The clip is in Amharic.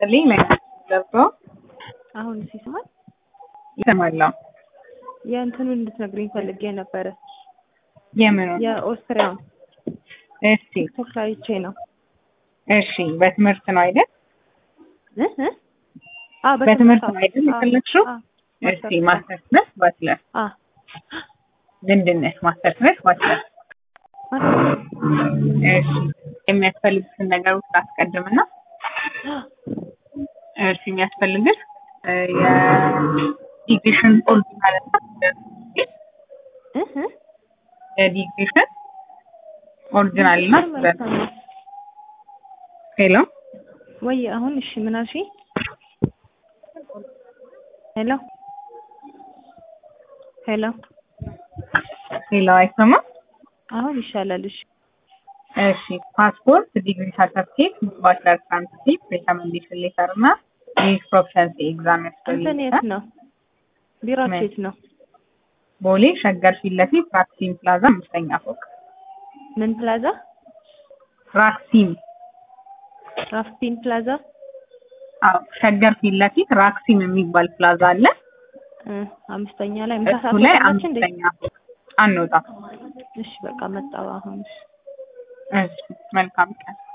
ይስጥልኝ። ለገብቶ አሁን ሲሰማል ይሰማለሁ። የእንትኑን እንድትነግሪኝ ፈልጌ ነበረ። የምኑ? የኦስትሪያውን እሺ ቲክቶክ ላይ አይቼ ነው። እሺ፣ በትምህርት ነው አይደል? እ እ አዎ በትምህርት ነው አዎ፣ አይደል አዎ፣ የፈለግሽው? አዎ፣ እሺ፣ ማስተርስ ማስተርስ ነሽ ባችለር? አዎ፣ ምንድን ነሽ? ማስተርስ ነሽ ባችለር? ማስተርስ እሺ፣ የሚያስፈልጉትን ነገሮች ላስቀድምና እሺ፣ የሚያስፈልግሽ እ የዲግሪሽን ኦሪጂናል እና እ እ የዲግሪሽን ኦሪጂናል እና መልካም ሄሎ ወይ አሁን እሺ ምን አልሽኝ? ሄሎ ሄሎ ሄሎ፣ አይሰማም? አሁን ይሻላል። እሺ እሺ ፓስፖርት፣ ዲግሪ ሰርተፍኬት፣ ባችለር ትራንስክሪፕት፣ ሪኮመንዴሽን ሌተር እና ኢንግሊሽ ፕሮፊሸንሲ ኤግዛም እንትን የት ያስፈልጋል። ነው ቢሮአችሁ ምን? የት ነው? ቦሌ ሸገር ፊት ለፊት ራክሲም ፕላዛ አምስተኛ ፎቅ። ምን ፕላዛ? ራክሲም ራፍቲን ፕላዛ አዎ፣ ሸገር ፊት ለፊት ራክሲም የሚባል ፕላዛ አለ። እ አምስተኛ ላይ ምሳ እሱ ሰዓት ላይ ወጣላችሁ እንዴ? አምስተኛ ፎቅ አንወጣም። እሺ በቃ መጣሁ አሁን። እሺ እሺ መልካም ቀን።